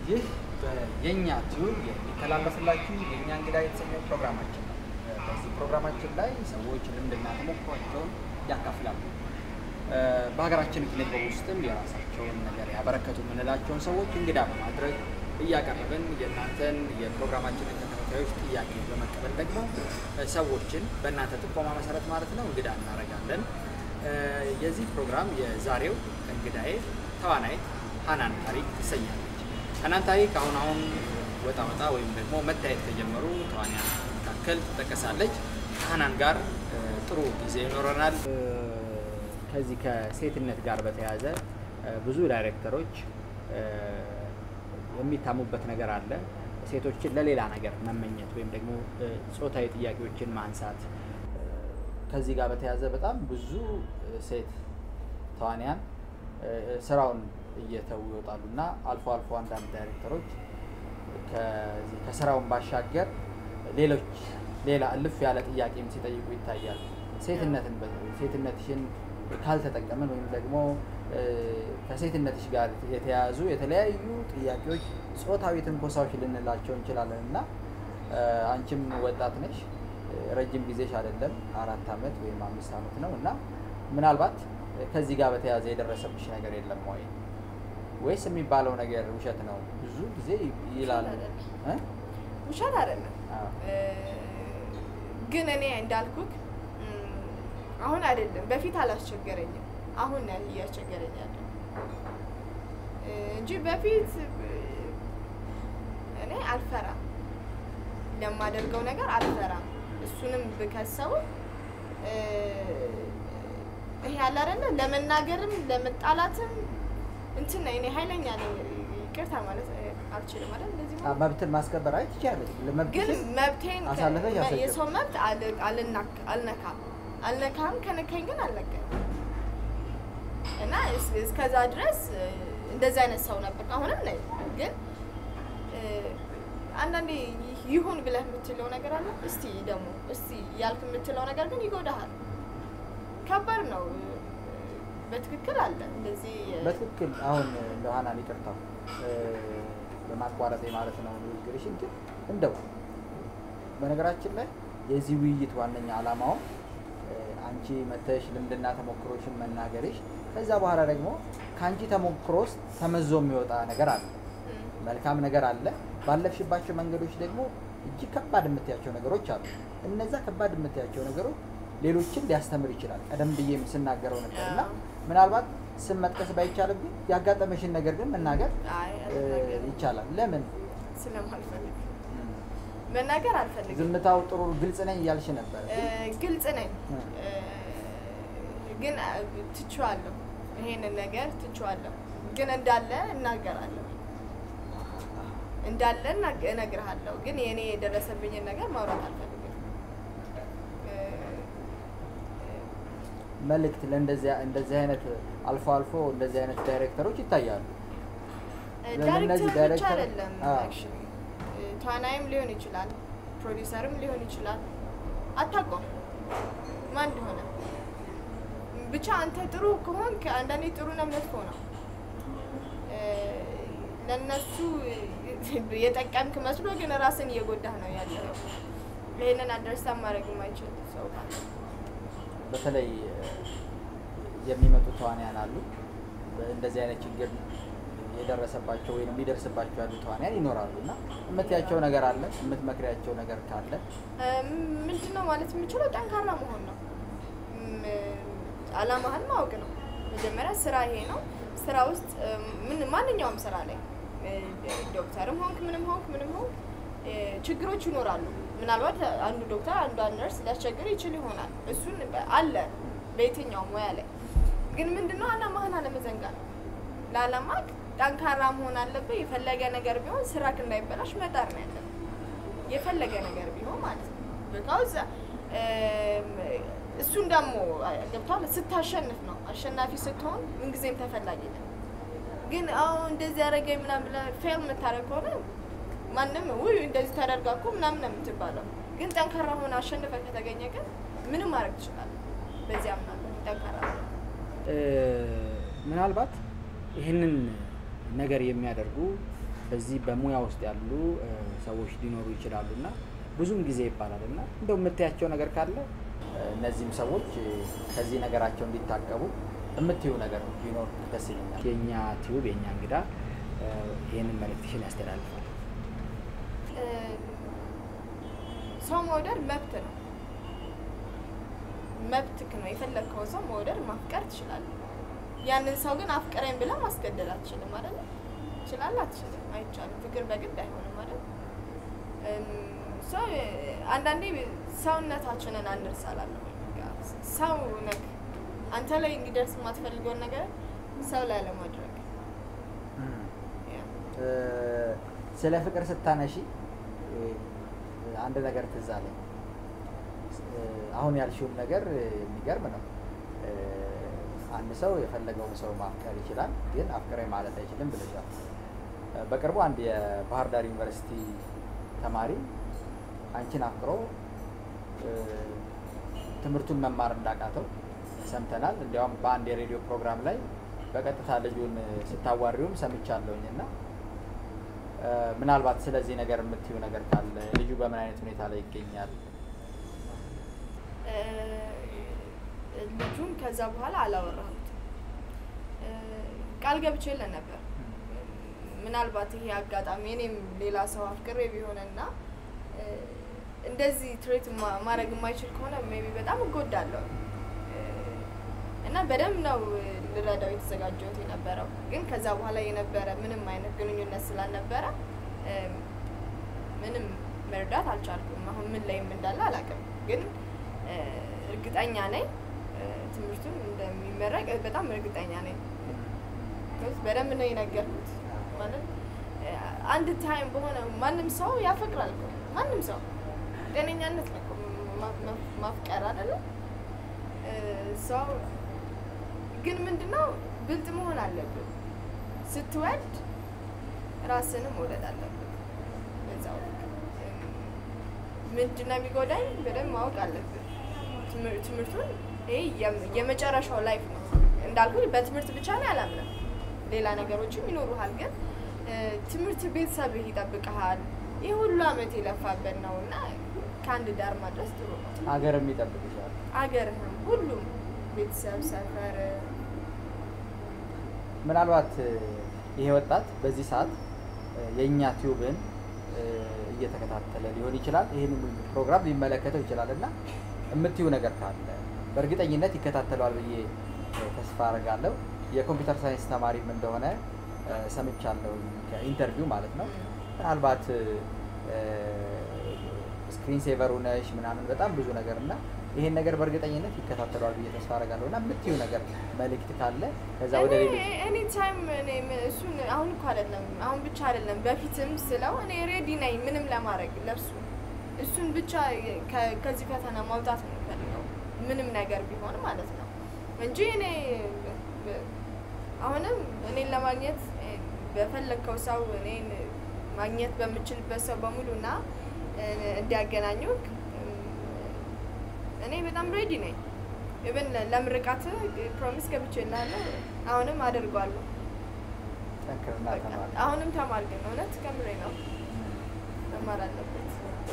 ይህ የእኛ ቲዩብ የሚተላለፍላችሁ የእኛ እንግዳ የተሰኘው ፕሮግራማችን ነው። በዚህ ፕሮግራማችን ላይ ሰዎች ልምድና ተሞክሯቸውን ያካፍላሉ። በሀገራችን ኪነ ጥበብ ውስጥም የራሳቸውን ነገር ያበረከቱ የምንላቸውን ሰዎች እንግዳ በማድረግ እያቀረብን የእናንተን የፕሮግራማችንን ተከታታዮች ጥያቄ በመቀበል ደግሞ ሰዎችን በእናንተ ጥቆማ መሰረት ማለት ነው እንግዳ እናደርጋለን። የዚህ ፕሮግራም የዛሬው እንግዳዬ ተዋናይት ሀናን ታሪክ ትሰኛለች። ሀናን ታሪክ አሁን አሁን ወጣ ወጣ ወይም ደግሞ መታየት ከጀመሩ ተዋንያን መካከል ትጠቀሳለች። ከሀናን ጋር ጥሩ ጊዜ ይኖረናል። ከዚህ ከሴትነት ጋር በተያያዘ ብዙ ዳይሬክተሮች የሚታሙበት ነገር አለ። ሴቶችን ለሌላ ነገር መመኘት ወይም ደግሞ ጾታዊ ጥያቄዎችን ማንሳት። ከዚህ ጋር በተያያዘ በጣም ብዙ ሴት ተዋንያን ስራውን እየተዉ ይወጣሉ እና አልፎ አልፎ አንዳንድ ዳይሬክተሮች ከዚህ ከስራውን ባሻገር ሌሎች ሌላ እልፍ ያለ ጥያቄም ሲጠይቁ ይታያል። ሴትነትን ሴትነትሽን ካልተጠቀምን ወይም ደግሞ ከሴትነትሽ ጋር የተያያዙ የተለያዩ ጥያቄዎች ጾታዊ ትንኮሳዎች ልንላቸው እንችላለን እና አንቺም ወጣት ነሽ፣ ረጅም ጊዜሽ አይደለም አራት ዓመት ወይም አምስት ዓመት ነው እና ምናልባት ከዚህ ጋር በተያያዘ የደረሰብሽ ነገር የለም ወይ ወይስ የሚባለው ነገር ውሸት ነው? ብዙ ጊዜ ይላል። ውሸት አይደለም፣ ግን እኔ እንዳልኩክ አሁን አይደለም በፊት አላስቸገረኝም። አሁን ነው እያስቸገረኝ ያለ እንጂ በፊት እኔ አልፈራም፣ ለማደርገው ነገር አልፈራም። እሱንም ብከሰው ይሄ ያለ አይደለ ለመናገርም ለመጣላትም እንትን ነው። እኔ ኃይለኛ ነኝ። ይቅርታ ማለት አልችልም አይደል? እንደዚህ ማለት መብትን ማስከበር አይ ትችያለሽ። ግን ለመብትሽን መብቴን ከ- አሳልፈሽ አልሰጭም። የሰው መብት አል- አልናክ- አልነካም አልነካም ከነካኝ ግን አልነካም እና እስ- እስከዛ ድረስ እ፣ እንደዚህ አይነት ሰው ነበር። አሁንም ነኝ። ግን እ፣ አንዳንዴ ይህ- ይሁን ብለህ የምትለው ነገር አለ። እስቲ ደግሞ እስቲ ያልክ የምትለው ነገር ግን ይጎዳሃል። ከባድ ነው። እ፣ በትክክል አለ እንደዚህ እ፣ በትክክል አሁን እንደ ሀናን ይቅርታ እ፣ በማቋረጤ ማለት ነው ንግግርሽን። ግን እንደው በነገራችን ላይ የዚህ ውይይት ዋነኛ ዓላማው እ፣ አንቺ መተሽ ልምድና ተሞክሮሽን መናገርሽ ከዛ በኋላ ደግሞ ከአንቺ ተሞክሮ ውስጥ ተመዞ የሚወጣ ነገር አለ፣ እ፣ መልካም ነገር አለ። ባለፍሽባቸው መንገዶች ደግሞ እጅግ ከባድ የምትያቸው ነገሮች አሉ። እነዛ ከባድ የምትያቸው ነገሮች ሌሎችን ሊያስተምር ይችላል። ቀደም ብዬም ስናገረው ነበር እና አዎ። ምናልባት ስም መጥቀስ ባይቻልብኝ ያጋጠመሽን ነገር ግን መናገር አይ እ፣ አልናገርም። ይቻላል። ለምን ስለማልፈልግ መናገር አልፈልግም። ዝምታው ጥሩ ግልጽ ነኝ እያልሽ ነበር። እ፣ ግልጽ ነኝ እ። እ፣ ግን አ፣ ትቼዋለሁ። ይሄንን ነገር ትቼዋለሁ፣ ግን እንዳለ እናገራለሁ። እንዳለ እናግ- እነግርሃለሁ፣ ግን የእኔ የደረሰብኝን ነገር ማውራት አልፈልግም። እ፣ መልእክት ለእንደዚህ እንደዚህ አይነት አልፎ አልፎ እንደዚህ አይነት ዳይሬክተሮች ይታያሉ። ለእነዚህ ዳይሬክተር ብቻ ዳይሬክተር- አይደለም አዎ። አክቹዋሊ ተዋናይም ሊሆን ይችላል፣ ፕሮዲውሰርም ሊሆን ይችላል። አታውቀውም ማን እንደሆነ። ብቻ አንተ ጥሩ ከሆንክ አንዳንዴ ጥሩ ነው፣ መጥፎ ነው። እ፣ ለእነሱ የጠቀምክ መስሎ ግን ራስን እየጎዳህ ነው ያለው። ይህንን አንደርስታንድ ማድረግ የማይችል ሰው ካለ በተለይ እ፣ የሚመጡ ተዋንያን አሉ። እንደዚህ አይነት ችግር የደረሰባቸው ወይም የሚደርስባቸው ያሉ ተዋንያን ይኖራሉ እና የምትያቸው ነገር አለ፣ የምትመክሪያቸው ነገር ካለ ምንድን ነው ማለት የምችለው ጠንካራ መሆን ነው። እም፣ አላማህን ማወቅ ነው። መጀመሪያ ስራ ይሄ ነው። ስራ ውስጥ እም፣ ምን ማንኛውም ስራ ላይ እ፣ ዶክተርም ሆንክ ምንም ሆንክ ምንም ሆንክ እ፣ ችግሮች ይኖራሉ። ምናልባት አንዱ ዶክተር አንዷ ነርስ ሊያስቸግር ይችል ይሆናል። እሱን በ- አለ በየትኛውም ሙያ ላይ ግን ምንድነው አላማህን አለመዘንጋት ነው። ለአላማክ ጠንካራ መሆን አለብህ። የፈለገ ነገር ቢሆን ስራክ እንዳይበላሽ መጣር ነው ያለብህ። የፈለገ ነገር ቢሆን ማለት ነው። ቢካውዝ እሱን ደግሞ ገብቷል ስታሸንፍ ነው። አሸናፊ ስትሆን ምንጊዜም ተፈላጊ ነው። ግን አሁን እንደዚህ ያደረገኝ ምናምን ብለህ ፌል የምታደርግ ከሆነ ማንም ውይ እንደዚህ ተደርጋ እኮ ምናምን ነው የምትባለው። ግን ጠንካራ ሆነ አሸንፈ ከተገኘ ግን ምንም ማድረግ ትችላለህ። በዚህ አምናለሁ። ጠንካራ ሆነ እ፣ ምናልባት ይህንን ነገር የሚያደርጉ በዚህ በሙያ ውስጥ ያሉ እ፣ ሰዎች ሊኖሩ ይችላሉ እና ብዙም ጊዜ ይባላል እና እንደው የምታያቸው ነገር ካለ እ፣ እነዚህም ሰዎች እ፣ ከዚህ ነገራቸው እንዲታቀቡ የምትዩ ነገር ቢኖር ደስ ይለኛል። የእኛ ቲዩብ የእኛ እንግዳ እ፣ ይህንን መልእክትሽን ያስተላልፋል። እ፣ ሰው መውደድ መብት ነው። መብትክ ነው። የፈለግከውን ሰው መውደድ ማፍቀር ትችላለህ። ያንን ሰው ግን አፍቅረኝ ብለህ ማስገደድ አትችልም ማለት ነው። ትችላለህ? አትችልም? አይቻልም። ፍቅር በግድ አይሆንም ማለት ሰው አንዳንዴ ሰውነታችንን አንርሳላለሁ። ሰው ነክ አንተ ላይ እንዲደርስ የማትፈልገውን ነገር ሰው ላይ ለማድረግ ያ። እ፣ ስለ ፍቅር ስታነሺ እ፣ አንድ ነገር ትዝ አለኝ። እ፣ አሁን ያልሽውም ነገር እ፣ የሚገርም ነው። እ፣ አንድ ሰው የፈለገውን ሰው ማፍቀር ይችላል፣ ግን አፍቅረኝ ማለት አይችልም ብለሻል። እ፣ በቅርቡ አንድ የባህር ዳር ዩኒቨርሲቲ ተማሪ አንቺን አፍቅሮ እ፣ ትምህርቱን መማር እንዳቃተው ሰምተናል። እንዲያውም በአንድ የሬዲዮ ፕሮግራም ላይ በቀጥታ ልጁን ስታዋሪውም ሰምቻለሁኝ እና እ፣ ምናልባት ስለዚህ ነገር የምትዩ ነገር ካለ ልጁ በምን አይነት ሁኔታ ላይ ይገኛል? እ፣ ልጁን ከዛ በኋላ አላወራሁትም። እ፣ ቃል ገብቼለት ነበር። ምናልባት ይሄ አጋጣሚ እኔም ሌላ ሰው አፍቅሬ ቢሆንና እ፣ እንደዚህ ትሬት ማ- ማድረግ የማይችል ከሆነ ሜይ ቢ በጣም እጎዳለሁ እ፣ እና በደንብ ነው ልረዳው የተዘጋጀሁት የነበረው። ግን ከዛ በኋላ የነበረ ምንም አይነት ግንኙነት ስላልነበረ እ፣ ምንም መርዳት አልቻልኩም። አሁን ምን ላይም እንዳለ አላውቅም። ግን እ፣ እርግጠኛ ነኝ እ፣ ትምህርቱን እንደሚመረቅ በጣም እርግጠኛ ነኝ። because በደንብ ነው የነገርኩት። ማለት እ፣ አንድ ታይም በሆነ ማንም ሰው ያፈቅራል እኮ ማንም ሰው ጤነኛነት ነው እኮ ማ- ማ- ማፍቀር አይደለም ሰው ግን ምንድነው ብልጥ መሆን አለብን። ስትወድ ራስንም መውደድ አለብን። በዛው ልክ እም፣ ምንድነው የሚጎዳኝ በደንብ ማወቅ አለብን። ትምህር- ትምህርቱን ይሄ የም- የመጨረሻው ላይፍ ነው እንዳልኩ በትምህርት ብቻ ላይ አላምንም። ሌላ ነገሮችም ይኖሩሃል፣ ግን እ፣ ትምህርት ቤተሰብህ ይጠብቀሃል። ይህ ሁሉ አመት የለፋበት ነው እና ከአንድ ዳር ማድረስ ጥሩ ነው። ሀገርም ይጠብቅሻል። አገርህም ሁሉም ቤተሰብ፣ ሰፈር ምናልባት እ፣ ይሄ ወጣት በዚህ ሰዓት እ፣ የእኛ ቲዩብን እ፣ እየተከታተለ ሊሆን ይችላል። ይህን ፕሮግራም ሊመለከተው ይችላል እና የምትዩ ነገር ካለ በእርግጠኝነት ይከታተለዋል ብዬ እ፣ ተስፋ አደርጋለሁ። የኮምፒውተር ሳይንስ ተማሪም እንደሆነ እ፣ ሰምቻለሁ ከኢንተርቪው ማለት ነው። ምናልባት ስክሪን ሴቨር ነሽ ምናምን በጣም ብዙ ነገር እና ይሄን ነገር በእርግጠኝነት ይከታተለዋል ብዬ ተስፋ አደርጋለሁ እና የምትዩ ነገር መልእክት ካለ ከዛ ወደ ሌሎች ኤኒ ታይም እኔ ም- እሱን አሁን እኮ አይደለም አሁን ብቻ አይደለም በፊትም ስለው እኔ ሬዲ ነኝ ምንም ለማድረግ ለሱ እሱን ብቻ ከ- ከዚህ ፈተና ማውጣት ነው የምፈልገው ምንም ነገር ቢሆን ማለት ነው እንጂ እኔ በ- አሁንም እኔን ለማግኘት እ፣ በፈለግከው ሰው እኔን ማግኘት በምችልበት ሰው በሙሉ እና እንዲያገናኙ እኔ በጣም ሬዲ ነኝ። ኢቨን ለምርቃት ፕሮሚስ ገብቼልሃለሁ። አሁንም አደርጓለሁ። ጠንክርና በቃ ተማሪ አሁንም ተማር ግን እውነት ከምሬ ነው መማር አለበት።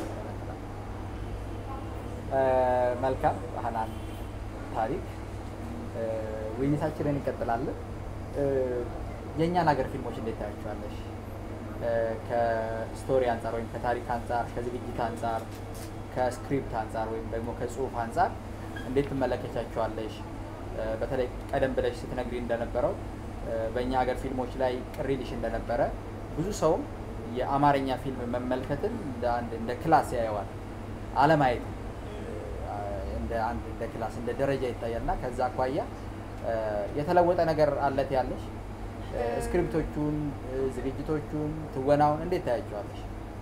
እ፣ መልካም ሀናን ታሪክ እ፣ ውይይታችንን እንቀጥላለን። እ፣ የእኛን ሀገር ፊልሞች እንዴት ታያቸዋለሽ? እ፣ ከስቶሪ አንጻር ወይም ከታሪክ አንጻር፣ ከዝግጅት አንጻር፣ ከስክሪፕት አንጻር ወይም ደግሞ ከጽሁፍ አንጻር እንዴት ትመለከቻቸዋለሽ? እ፣ በተለይ ቀደም ብለሽ ስትነግሪ እንደነበረው እ፣ በእኛ ሀገር ፊልሞች ላይ ቅር ይልሽ እንደነበረ ብዙ ሰውም የአማርኛ ፊልም መመልከትን እንደ አንድ እንደ ክላስ ያየዋል አለማየት እንደ አንድ እንደ ክላስ እንደ ደረጃ ይታያል እና ከዛ አኳያ እ፣ የተለወጠ ነገር አለት ያለሽ እ፣ ስክሪፕቶቹን እ፣ ዝግጅቶቹን ትወናውን እንዴት ታያቸዋለሽ?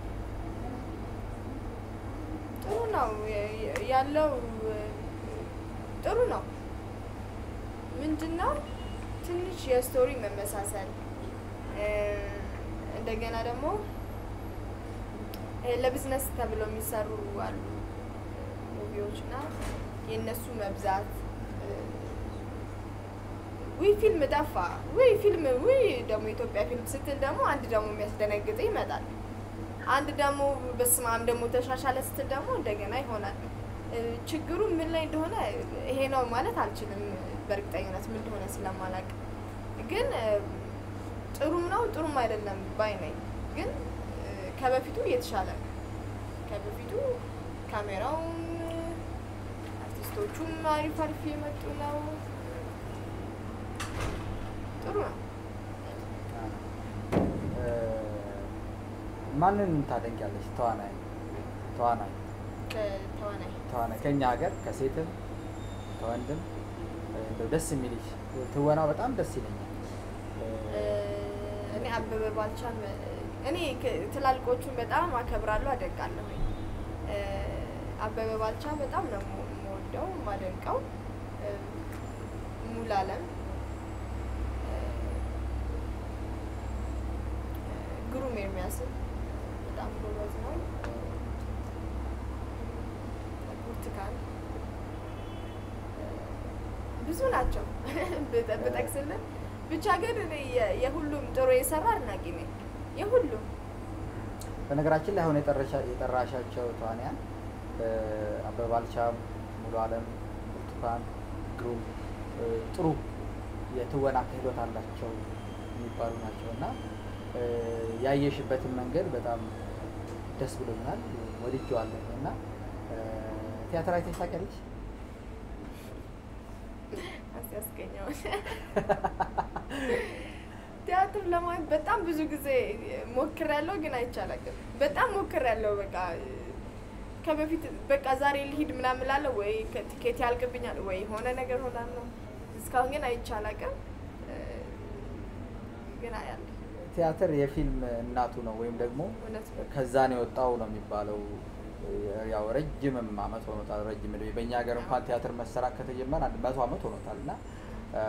ጥሩ ነው የ- የ- ያለው እ፣ ጥሩ ነው። ምንድነው ትንሽ የስቶሪ መመሳሰል እ፣ እንደገና ደግሞ እ፣ ለቢዝነስ ተብለው የሚሰሩ አሉ ሙቪዎች እና የእነሱ መብዛት እ፣ ውይ ፊልም ጠፋ፣ ውይ ፊልም ውይ ደግሞ ኢትዮጵያ ፊልም ስትል ደግሞ አንድ ደግሞ የሚያስደነግጥ ይመጣል። አንድ ደግሞ በስመ አብ ደግሞ ተሻሻለ ስትል ደግሞ እንደገና ይሆናል። እ፣ ችግሩ ምን ላይ እንደሆነ ይሄ ነው ማለት አልችልም፣ በእርግጠኝነት ምን እንደሆነ ስለማላውቅ ግን እ፣ ጥሩም ነው ጥሩም አይደለም ባይ ነኝ። ግን እ፣ ከበፊቱ እየተሻለ ነው። ከበፊቱ ካሜራውም አርቲስቶቹም አሪፍ አሪፍ የመጡ ነው። ጥሩ ነው። እ፣ ማንን ታደንቂያለሽ? ተዋናይ ተዋናይ ከተዋናይ ተዋናይ ከኛ ሀገር ከሴትም ከወንድም እ፣ እንደው ደስ የሚልሽ ትወናው በጣም ደስ ይለኛል። እ፣ እኔ አበበ ባልቻን እኔ ከ- ትላልቆቹን በጣም አከብራለሁ፣ አደንቃለሁ። እ፣ አበበ ባልቻ በጣም ነው የም- የምወደው የማደንቀው። እ፣ ሙሉዓለም እ፣ ግሩም ኤርሚያስን በጣም ጎበዝ ነው። ብርቱካን እ፣ ብዙ ናቸው ብጠ- ብጠቅስልን ብቻ ግን እኔ የ- የሁሉም ጥሩ የሰራ አድናቂ ነኝ። የሁሉም በነገራችን ላይ አሁን የጠረሻ- የጠራሻቸው ተዋንያን እ፣ አበበ ባልቻም፣ ሙሉ አለም፣ ብርቱካን፣ ግሩም እ፣ ጥሩ የትወና ክህሎት አላቸው የሚባሉ ናቸው እና እ፣ ያየሽበትን መንገድ በጣም ደስ ብሎኛል፣ ወድጄዋለሁ እና እ፣ ቲያትር አይተሽ ታውቂያለሽ? አስያስገኘዋል። ቲያትር ለማየት በጣም ብዙ ጊዜ ሞክሬያለሁ፣ ግን አይቻላቅም። በጣም ሞክሬያለሁ። በቃ ከበፊት በቃ ዛሬ ልሂድ ምናምን እላለሁ፣ ወይ ቲኬት ያልቅብኛል፣ ወይ የሆነ ነገር ሆናለሁ። እስካሁን ግን አይቻላቅም፣ ግን አያለሁ። ቲያትር የፊልም እናቱ ነው ወይም ደግሞ እውነት ነው። ከዛ ነው የወጣው ነው የሚባለው። ያው ረጅምም አመት ሆኖታል። ረጅም ዕድሜ በእኛ ሀገር እንኳን ቲያትር መሰራት ከተጀመረ አንድ መቶ አመት ሆኖታል እና እ፣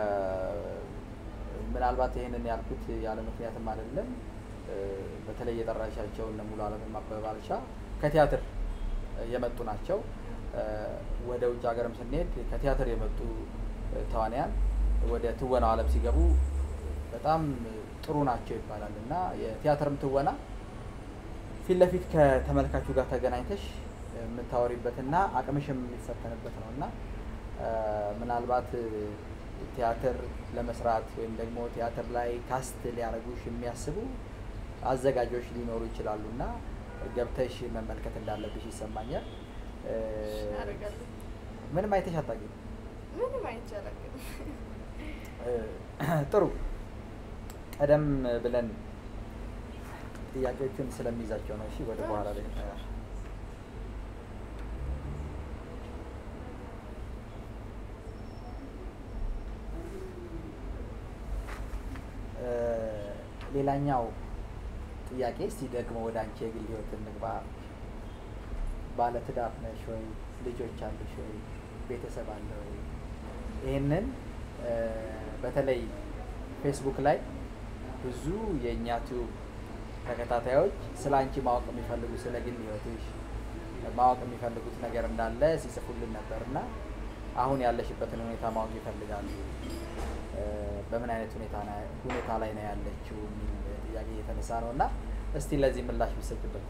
ምናልባት ይህንን ያልኩት ያለ ምክንያትም አይደለም። እ፣ በተለይ የጠራሻቸው እነ ሙሉ አለም አበበ ባልቻ ከቲያትር የመጡ ናቸው። እ፣ ወደ ውጭ ሀገርም ስንሄድ ከቲያትር የመጡ እ፣ ተዋንያን ወደ ትወናው ዓለም ሲገቡ በጣም ጥሩ ናቸው ይባላል እና የቲያትርም ትወና ፊት ለፊት ከተመልካቹ ጋር ተገናኝተሽ የምታወሪበትና አቅምሽም የሚፈተንበት ነው እና እ፣ ምናልባት እ፣ ቲያትር ለመስራት ወይም ደግሞ ቲያትር ላይ ካስት ሊያደርጉሽ የሚያስቡ አዘጋጆች ሊኖሩ ይችላሉ እና ገብተሽ መመልከት እንዳለብሽ ይሰማኛል። እ፣ አደርጋለሁ። ምንም አይተሽ አታውቂም? ምንም አይቻላቅም። እ፣ ጥሩ ቀደም ብለን ጥያቄዎቹን ስለሚይዛቸው ነው። እሺ ወደ በኋላ ላይ እናያለን። እ፣ ሌላኛው ጥያቄ እስቲ ደግሞ ወደ አንቺ የግል ህይወት እንግባ። ባለትዳር ነሽ ወይ? ልጆች አሉሽ ወይ? ቤተሰብ አለ ወይ? ይህንን እ፣ በተለይ ፌስቡክ ላይ ብዙ የእኛ ቲዩብ ተከታታዮች ስለ አንቺ ማወቅ የሚፈልጉ ስለ ግል ህይወትሽ ማወቅ የሚፈልጉት ነገር እንዳለ ሲጽፉልን ነበር እና አሁን ያለሽበትን ሁኔታ ማወቅ ይፈልጋሉ። እ፣ በምን አይነት ሁኔታ ና- ሁኔታ ላይ ነው ያለችው የሚል ጥያቄ እየተነሳ ነው እና እስቲ ለዚህ ምላሽ ብሰጭበት።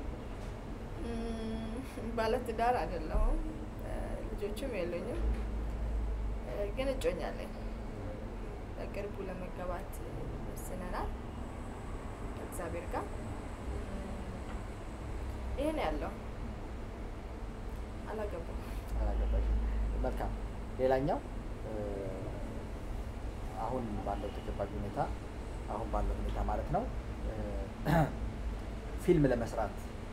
እም፣ ባለትዳር አይደለሁም፣ እ፣ ልጆችም የሉኝም፣ እ፣ ግን እጮኛ አለኝ። በቅርቡ ለመገባት ወስነናል ከእግዚአብሔር ጋር። ይሄ ነው ያለው። አላገባም። አላገባሽም? መልካም። ሌላኛው እ፣ አሁን ባለው ተጨባጭ ሁኔታ አሁን ባለው ሁኔታ ማለት ነው እ፣ ፊልም ለመስራት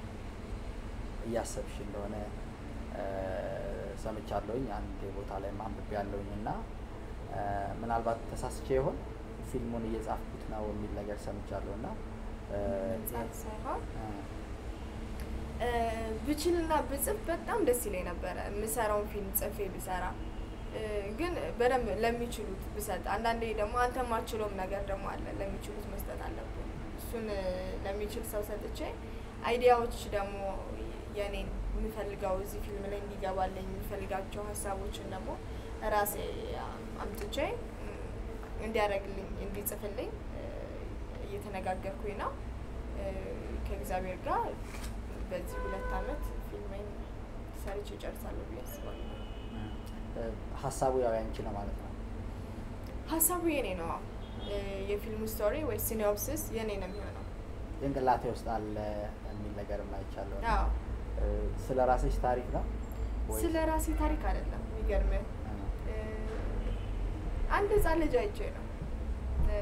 እያሰብሽ እንደሆነ እ፣ ሰምቻለሁኝ። አንድ ቦታ ላይ ማንብቤ ያለሁኝ እና እ፣ ምናልባት ተሳስቼ ይሆን ፊልሙን እየጻፍኩት ነው የሚል ነገር ሰምቻለሁ እና እ፣ መጽሐፍ ሳይሆን እ፣ እ፣ ብችልና ብጽፍ በጣም ደስ ይለኝ ነበረ። የምሰራውን ፊልም ጽፌ ብሰራ እ፣ ግን በደንብ ለሚችሉት ብሰጥ። አንዳንዴ ደግሞ አንተ ማችለውም ነገር ደግሞ አለ፣ ለሚችሉት መስጠት አለብን። እሱን እ፣ ለሚችል ሰው ሰጥቼ አይዲያዎች ደግሞ የኔን የምፈልገው እዚህ ፊልም ላይ እንዲገባልኝ የሚፈልጋቸው ሀሳቦችን ደግሞ ራሴ አምጥቼ እ፣ እንዲያደርግልኝ እንዲጽፍልኝ እ፣ እየተነጋገርኩኝ ነው እ፣ ከእግዚአብሔር ጋር በዚህ ሁለት አመት ፊልሜን ሰርቼ እጨርሳለሁ ብዬ አስባለሁ። እ፣ ሀሳቡ ያው ያንቺ ነው ማለት ነው። ሀሳቡ የኔ ነው። አዎ። እ፣ የፊልሙ ስቶሪ ወይ ሲኖፕሲስ የኔ ነው የሚሆነው። ጭንቅላቴ ውስጥ አለ የሚል ነገር አይቻለሁ። አዎ። እ፣ ስለ ራስሽ ታሪክ ነው ወይስ? ስለ ራሴ ታሪክ አይደለም የሚገርምህ እ፣ እ፣ አንድ ህፃን ልጅ አይቼ ነው እ፣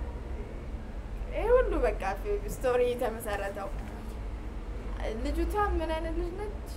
ይህ ሁሉ በቃ ፊ- ስቶሪ የተመሰረተው። ልጅቷ ምን አይነት ልጅ ነች?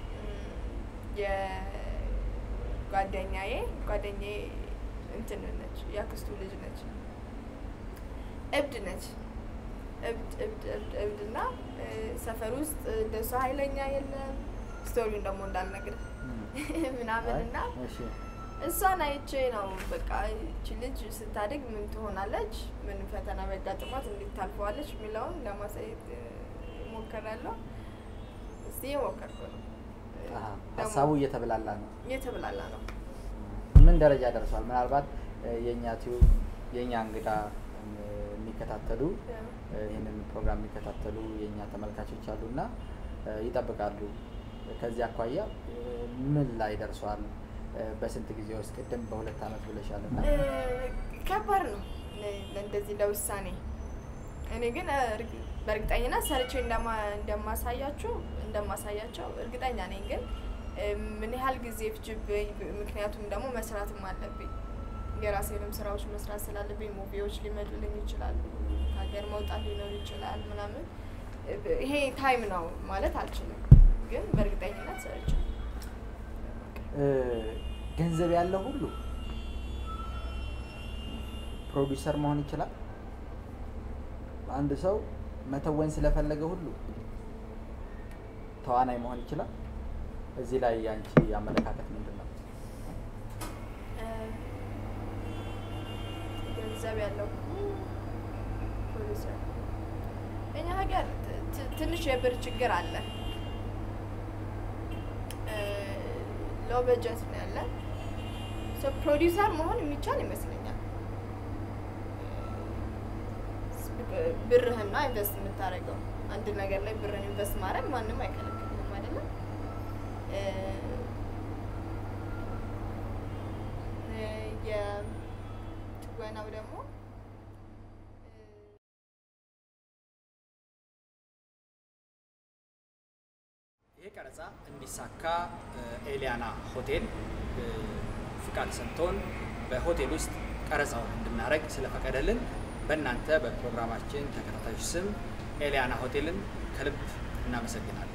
የጓደኛዬ ጓደኛዬ እንትን ነች፣ ያክስቱ ልጅ ነች። እብድ ነች። እብድ እብድ እብድ እብድ እና እ፣ ሰፈር ውስጥ እንደሷ ኃይለኛ የለም። ስቶሪውን ደግሞ እንዳልነግርህ ምናምን አይ፣ እና እሺ። እሷን አይቼ ነው በቃ እቺ ልጅ ስታድግ ምን ትሆናለች፣ ምን ፈተና ቢያጋጥሟት እንዴት ታልፈዋለች የሚለውን ለማሳየት እ፣ እሞክራለሁ። እስቲ እየሞከርኩ ነው። እ፣ አሀ፣ ደግሞ ሀሳቡ እየተብላላ ነው። እየተብላላ ነው። ምን ደረጃ ደርሷል? ምናልባት እ፣ የእኛ ቲዩብ የእኛ እንግዳ እ፣ የሚከታተሉ እ፣ ይህንን ፕሮግራም የሚከታተሉ የእኛ ተመልካቾች አሉ እና እ፣ ይጠብቃሉ። ከዚህ አኳያ እ፣ ምን ላይ ደርሷል? እ፣ በስንት ጊዜ ውስጥ? ቅድም በሁለት አመት ብለሻል እና እ፣ ከባድ ነው ለ- ለእንደዚህ ለውሳኔ። እኔ ግን እ፣ እርግ- በእርግጠኝነት ሰርቼ እንደማ- እንደማሳያችሁ እንደማሳያቸው እርግጠኛ ነኝ። ግን እ፣ ምን ያህል ጊዜ ፍጅብኝ፣ ምክንያቱም ደግሞ መስራትም አለብኝ የራሴንም ስራዎች መስራት ስላለብኝ ሙቪዎች ሊመጡልኝ ይችላሉ፣ ከሀገር መውጣት ሊኖር ይችላል ምናምን። እ፣ ይሄ ታይም ነው ማለት አልችልም፣ ግን በእርግጠኝነት ሰርቼ እ፣ ገንዘብ ያለው ሁሉ ፕሮዲውሰር መሆን ይችላል። አንድ ሰው መተወን ስለፈለገ ሁሉ ተዋናይ መሆን ይችላል። እዚህ ላይ ያንቺ አመለካከት ምንድን ነው? እ፣ ገንዘብ ያለው ፕሮዲውሰር እኛ ሀገር ት- ት- ትንሽ የብር ችግር አለ። ሎ በጀት ነው ያለ። ሶ ፕሮዲውሰር መሆን የሚቻል ይመስለኛል። እ፣ ብርህን ነው ኢንቨስት የምታደርገው። አንድ ነገር ላይ ብርህን ኢንቨስት ማድረግ ማንም አይከለክልም አይደለም። እ፣ እ፣ የትወናው ደግሞ ይህ ቀረጻ እንዲሳካ ኤሊያና ሆቴል ፍቃድ ሰጥቶን በሆቴል ውስጥ ቀረጻውን እንድናደርግ ስለፈቀደልን በእናንተ በፕሮግራማችን ተከታታዮች ስም ኤሊያና ሆቴልን ከልብ እናመሰግናለን።